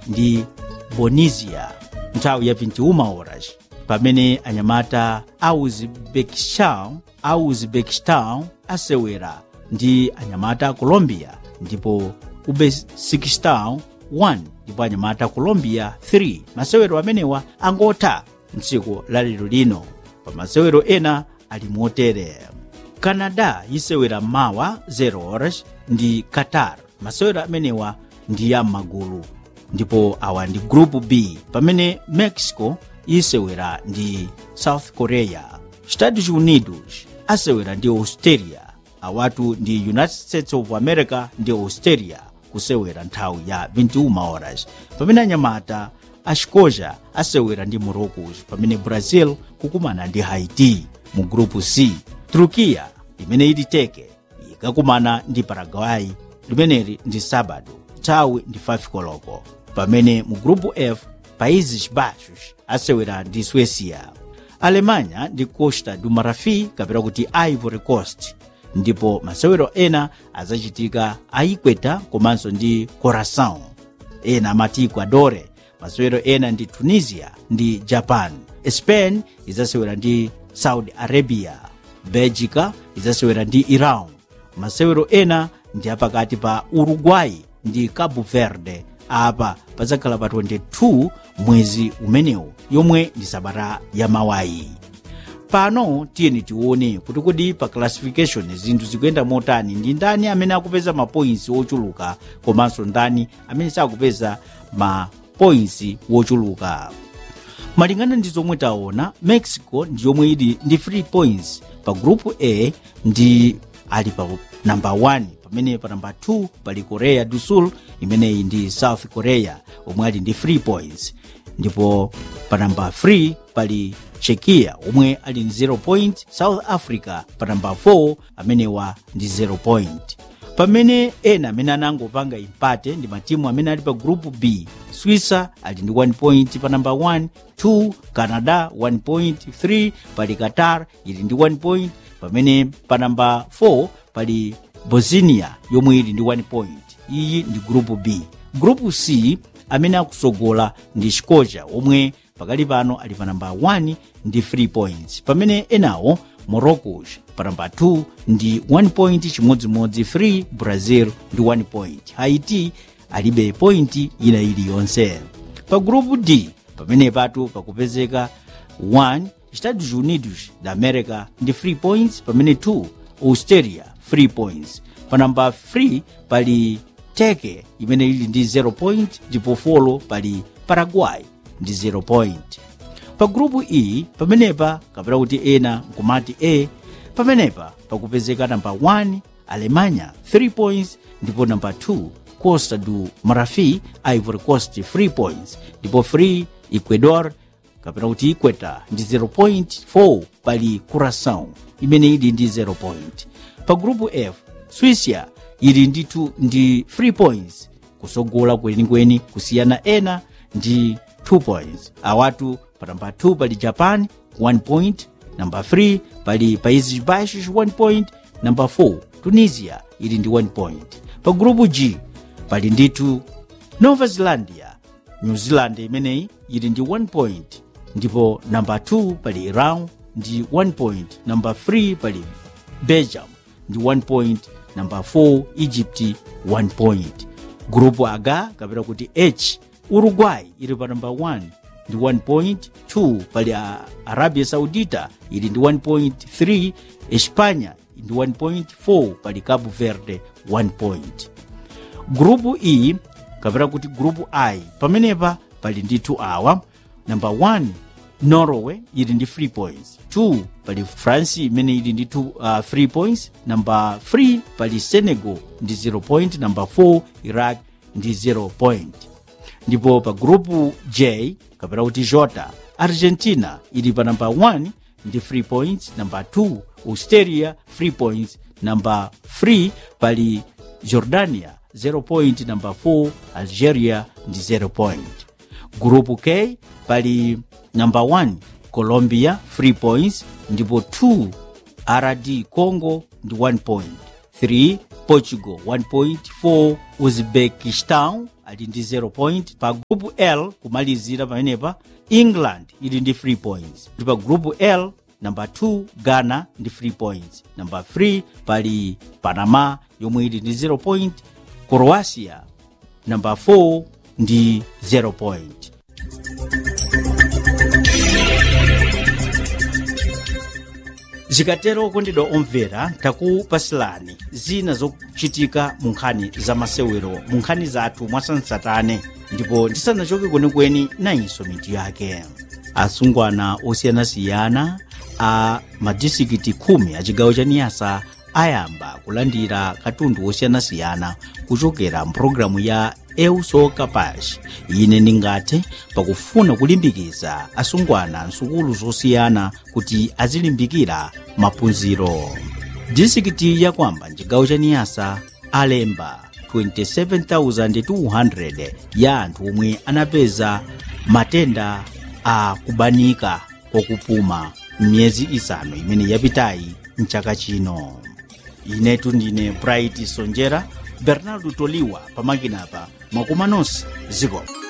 ndi bonisia nthawi ya 21 horas pamene anyamata a uzbekistan a uzbekistan asewera ndi anyamata a colombia ndipo uzbekistan 1 ndipo anyamata a colombia 3 masewero amenewa angotha mtsiku lalero lino pa masewero ena ali motere canada yisewera mawa 0 horas ndi qatar masewero amenewa ndi ya m'magulu ndipo awa ndi group b pamene mexico yisewera ndi south korea estados unidos asewera ndi australia awatu ndi united states of america ndi australia kusewera nthawi ya 21 horas pamene anyamata a xikoja asewera ndi morocos pamene brazil kukumana ndi haiti mu grupu c turkiya imene ili teke ikakumana ndi paraguay limeneli ndi sabado nthawi ndi 5 koloko pamene mu grupu f países baixos asewera ndi suécia alemanya ndi costa do marfim kapena kuti ivory coast ndipo masewero ena azachitika a equator komanso ndi coração ena amati equadore masewero ena ndi tunisia ndi japan spain izasewera ndi saudi arabia belgica izasewera ndi iran masewero ena ndi apakati pa uruguay ndi cabo verde apa pazakhala pa 22 mwezi umenewu yomwe ndi sabata ya mawayi pano tiyeni tione kuti kodi pa classification zinthu zikuyenda motani ndi ndani amene akupeza mapoints ochuluka komanso ndani amene sakupeza mapoints wochuluka malingana ndi zomwe taona mexico ndi yomwe ili ndi 3 points pa group a ndi ali pa namba 1 pamene pa namba 2 pali korea do sul imeneyi ndi south korea omwe ali ndi 3 points ndipo pa namba 3 pali chekia omwe ali ndi 0 point south africa pa namba 4 amenewa ndi 0 point pamene ena amene anangopanga impate ndi matimu amene ali pa group b swissa ali ndi 1 point pa namba 1 2 canada 1 point 3 pali qatar ili ndi 1 point pamene pa namba 4 pali bosnia yomwe ili ndi 1 point iyi ndi group b group c amene akusogola ndi scotia omwe pakali pano ali pa namba 1 ndi 3 points pamene enawo morocco pa namba 2 ndi 1 point chimodzimodzi 3 brazil ndi 1 point haiti alibe point ina iliyonse pa group d pamene patu pakupezeka 1 estados unidos da america ndi 3 points pamene 2 australia 3 points pa namba 3 pali teke imene ili ndi 0 point ndipo folo pali paraguay ndi 0 point pa grupu e pamenepa kapena kuti ena nkumati a pamenepa pakupezeka namba 1 alemanya 3 points ndipo namba 2 costa do marfim ivory coast 3 points ndipo 3 ecuador kapena kuti equator ndi 0.4 pali curaçao imene ili ndi 0 point pa grupu f swisia ili nditu ndi 3 points kusogola kwenikweni kusiyana ena ndi 2 points awatu pa namba 2 pali japan 1 point namba 3 pali países baixos 1 point namba 4 tunisia ili ndi 1 point pa grupu g pali nditu nova zelandia new zealand imeneyi ili ndi 1 point ndipo namba 2 pali iran ndi 1 point namba 3 pali belgium ndi 1 point namba 4 egypt 1 point grupu h kapena kuti h uruguay ili pa namba 1 ndi 1 point 2 pali a- arabia saudita ili ndi 1 point 3 espanya ndi 1 point 4 pali cabo verde 1 point grupu e kapena kuti grupu i pamenepa pali ndithu awa namba 1 norway ili ndi 3 points 2 pali france imene ili ndi 2 uh, 3 points namba 3 pali senegal ndi 0 point namba 4 iraq ndi 0 point ndipo pa grupu j kapena kuti jota argentina ili pa namba 1 ndi 3 points namba 2 australia 3 points namba 3 pali jordania 0 point namba 4 algeria ndi 0 point grupu k pali namba 1 colombia 3 points ndipo 2 rd congo ndi 1 point 3 portugal 1 point 4 uzbekistan ali ndi 0 point pa group l kumalizira pamenepa england ili ndi 3 points kuti pa group l namba 2 ghana ndi 3 points namba 3 pali panama yomwe ili ndi 0 point croatia namba 4 ndi 0 point zikatero kondedwa omvera takupasilani zina zochitika mu nkhani za masewero mu nkhani zathu mwasansatane ndipo ndisanachoke kwenikweni nayinso mitu yake asungwana osiyanasiyana a madistrikiti khumi a chigawo cha niyasa ayamba kulandira katundu osiyanasiyana kuchokera mpulogalamu ya euso kapash ine ndingathe pakufuna kulimbikitsa asungwana nsukulu zosiyana kuti azilimbikira maphunziro distrikiti yakwamba mchigawo cha niyasa alemba 27200 ya anthu omwe anapeza matenda a kubanika kwakupuma m'miyezi isanu imene yapitayi mchaka chino inetu ndine bright sonjera bernardo toliwa pamakina pa mwakumanonse ziko